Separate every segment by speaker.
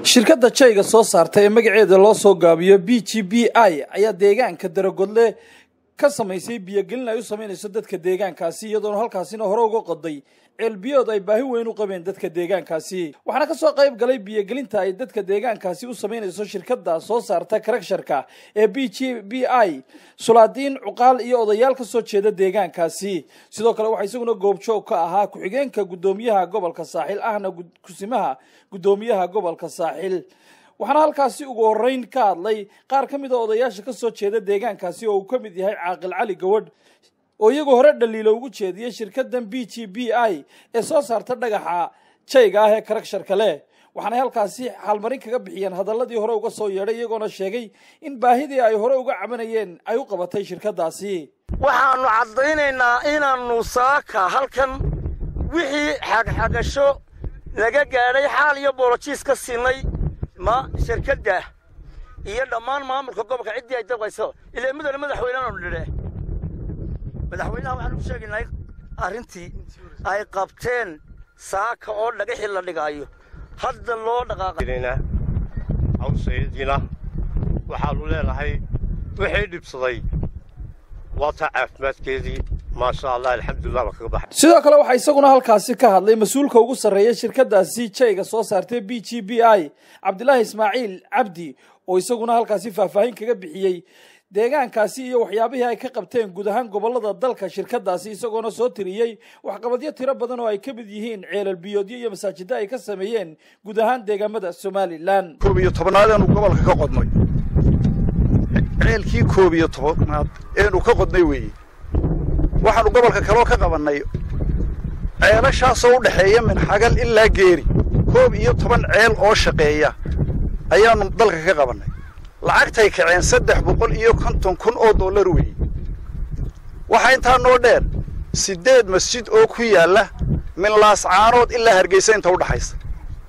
Speaker 1: shirkadda jayga soo saarta ee magaceeda loo soo gaabiyo b g b i ayaa deegaanka daragodle ka samaysay biyogelin ay u samaynayso dadka deegaankaasi iyadoona halkaasina hore uga qoday ceelbiyood ay baahi weyn u qabeen dadka deegaankaasi waxaana kasoo qayb galay biyogelinta ay dadka deegaankaasi u samaynayso shirkadda soo saarta karagsharka ee b g b i sulaadiin cuqaal iyo odayaal ka soo jeeda deegaankaasi sidoo kale waxaa isaguna goobjoog ka ahaa ku-xigeenka guddoomiyaha gobolka saaxil ahna kusimaha guddoomiyaha gobolka saaxil waxaana halkaasi ugu horeyn ka hadlay qaar ka mid a odayaasha ka soo jeeda deegaankaasi oo uu ka mid yahay caaqil cali gawadh oo iyagoo hore dhaliilo ugu jeediyey shirkaddan b g b i ee soo saarta dhagaxa jayga ah ee karagsharka leh waxaanay halkaasi xaalmarin kaga bixiyeen hadalladii hore uga soo yeedhay iyagoona sheegay in baahidii ay hore uga cabanayeen ay u qabatay shirkaddaasi
Speaker 2: waxaannu caddaynaynaa inaannu saaka halkan wixii xagxagasho laga gaadhay xaal iyo boolojiis ka siinay ma shirkadda iyo dhammaan maamulka gobolka ciddii ay dabqayso ilaa mudane madaxweyneanu dhidhe madaxweynaha waxaan u sheegaynaa arrintii ay qabteen saaka oo dhagaxii la dhigaayo hadda loo dhaqaaqayna
Speaker 3: awsayadiina waxaannu leenahay wixii dhibsaday waa taa caafimaadkeedii maasha allah alxamdulilah baa kaga baxay
Speaker 1: sidoo kale waxaa isaguna halkaasi ka hadlay mas-uulka ugu sarreeya shirkaddaasi jayga soo saartay b g b i cabdilaahi ismaaciil cabdi oo isaguna halkaasi faahfaahin kaga bixiyey deegaankaasi iyo waxyaabihii ay ka qabteen guud ahaan gobollada dalka shirkaddaasi isagoona soo tiriyey waxqabadyo tiro badan oo ay ka mid yihiin ceelal biyoodyo iyo masaajidda ay ka sameeyeen guud ahaan deegaamada somalilan
Speaker 4: koob iyo tobnaad eenu gobolka ka qodnay ceelkii koob iyo tobnaad eenu ka qodnay weeye waxaannu gobolka kaloo ka qabannay ceelashaasoo u dhexeeya minxagal ilaa geeri koob iyo toban ceel oo shaqeeya ayaannu dalka ka qabannay lacagtay kaceen saddex boqol iyo konton kun oo dollar weeye waxaa intaa noo dheer siddeed masjid oo ku yaalla min laascaanood ilaa hargeysa inta u dhaxaysa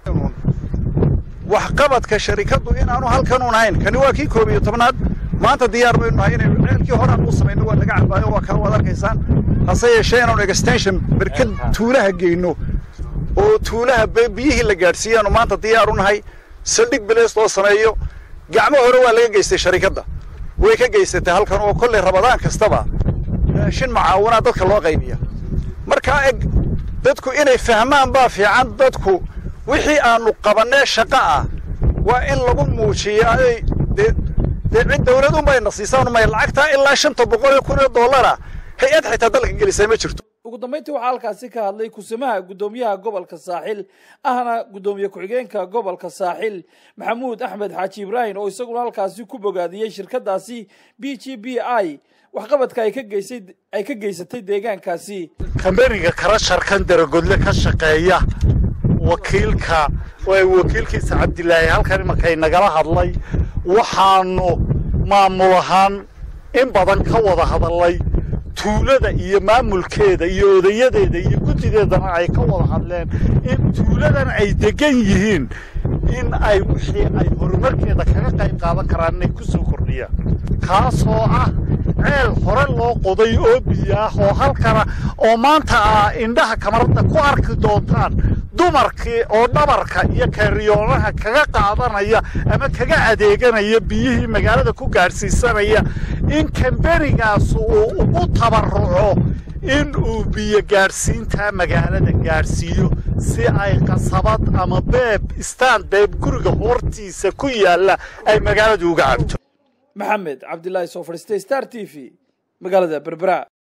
Speaker 4: waxqabadka sharikaddu inaanu halkanuun hayn kani waa kii koob iyo tobnaad maanta diyaar baynu nahay inaynu ceelkii horaan uu samayno waa laga cabaayo waa kala waad arkaysaan hase yeeshee inaanu extension berkad tuulaha geyno oo tuulaha biyihii la gaadhsiiyaanu maanta diyaar u nahay saldhig bileys loo sameeyo gacmo hore waa laga geystay sharikadda way ka geysatay halkan oo kollay rabadaan kastaba raashin macaawinaa dadka loo qaybiya markaa eg dadku inay fahmaan baa fiican dadku wixii aannu qabannee shaqo ah waa in lagu muujiyaa dee dee cid dawlad unbayna siisaan may lacagtaa ilaa shanta boqol iyo kun iyo dollara hay-ad xitaa dalka gelisay ma jirto
Speaker 1: ugu dambayntii waxaa halkaasi ka hadlay kusimaha guddoomiyaha gobolka saaxil ahna guddoomiye ku-xigeenka gobolka saaxil maxamuud axmed xaaji ibraahim oo isaguna halkaasi ku bogaadiyey shirkaddaasi b g b i waxqabadka ay ka geysay ay ka geysatay deegaankaasi
Speaker 5: kambeniga karasharkan daragodle ka shaqeeya wakiilka wakiilkiisa cabdilaahi halkan imarkay nagala hadlay waxaannu maamul ahaan in badan ka wada hadalnay tuulada iyo maamulkeeda iyo odayadeeda iyo guddideedana ay ka wada hadleen in tuuladan ay degan yihiin in ay wixii ay horumarkeeda kaga qayb qaadan karaan inay ku soo kordhiyaan kaasoo ah ceel hore loo qoday oo biyo ah oo halkana oo maanta ah indhaha kamaradda ku arki doontaan dumarkii oo dhabarka iyo kaariyoonaha kaga qaadanaya ama kaga adeeganaya biyihii magaalada ku gaadhsiisanaya in kambenigaas uu ugu tabarruco in uu biyo gaadhsiintaa magaalada gaadhsiiyo si ay qasabad ama beeb istaan beeb guriga hortiisa ku yaalla ay magaaladu uga cabto
Speaker 1: maxamed cabdilaahi soo fadhiistay star t v magaalada berbera